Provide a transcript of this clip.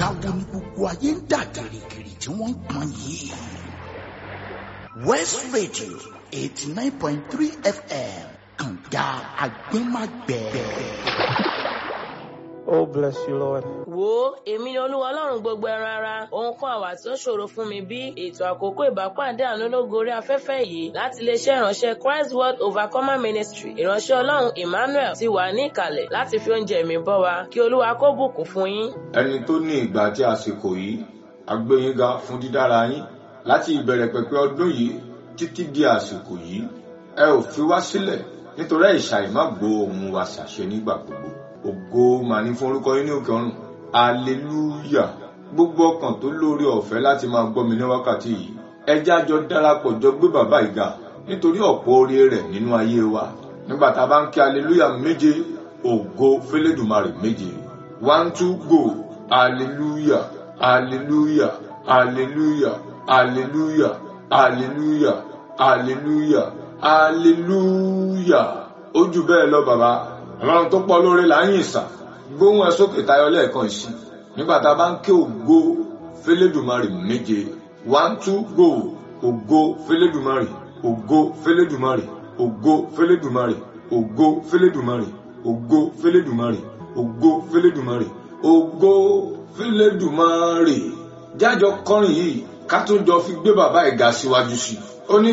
wo ni gbogbo ayé ń dà gìrìgìrì tí wọ́n ń pọn yìí. West Radio eighty nine point three FM kànga agbẹ́magbẹ́. Oh, bless you, Lord. wo èmi ni olúwa ọlọ́run gbogbo ẹran ara ohun kan àwà tí ó ṣòro fún mi bí ètò àkókò ìbápàdé àánú lógo orí afẹ́fẹ́ yìí láti iléeṣẹ́ ìránṣẹ́ Christ World Overcomer Ministry ìránṣẹ́ ọlọ́run Emmanuel ti wà ní ìkàlẹ̀ láti fi oúnjẹ mi bọ́ wa kí olúwa kó bùkún fún yín. ẹni tó ní ìgbà àti àsìkò yìí a gbé yín ga fún dídára yín láti ìbẹ̀rẹ̀ pẹ̀pẹ̀ ọdún yìí títí di àsìkò yìí ẹ ò fi wá sílẹ̀ nítorí àìsàn má gbọ́ ohùn wa ṣàṣẹ nígbà gbogbo ògo mà ní fún orúkọ yín ní òkè ọ̀run aleluya gbogbo ọkàn tó lórí ọ̀fẹ́ láti máa gbọ́ mi ní wákàtí yìí ẹ jẹ́ a jọ darapọ̀ jọ gbé bàbá ìga nítorí ọ̀pọ̀ oore rẹ̀ nínú ayé wa nígbà tá a bá ń kí aleluya méje ògo fẹlẹ́dùmarè méje one two go aleluya aleluya aleluya aleluya aleluya aleluya aleluya ó jù bẹ́ẹ̀ lọ bàbá ọlọ́run tó pọ̀ lóore là ń yìn sà gbóhùn ẹ sókè tayọ lẹ́ẹ̀kan ìsìn nígbà tá a bá ń ké ògo fẹlẹ́dùmarè méje one two go ògo fẹlẹ́dùmarè ògo fẹlẹ́dùmarè ògo fẹlẹ́dùmarè ògo fẹlẹ́dùmarè ògo fẹlẹ́dùmarè ògo fẹlẹ́dùmarè ògo fẹlẹ́dùmarè jájọ kọrin yìí ká tó jọ fi gbé bàbá ìga síwájú sí i ó ní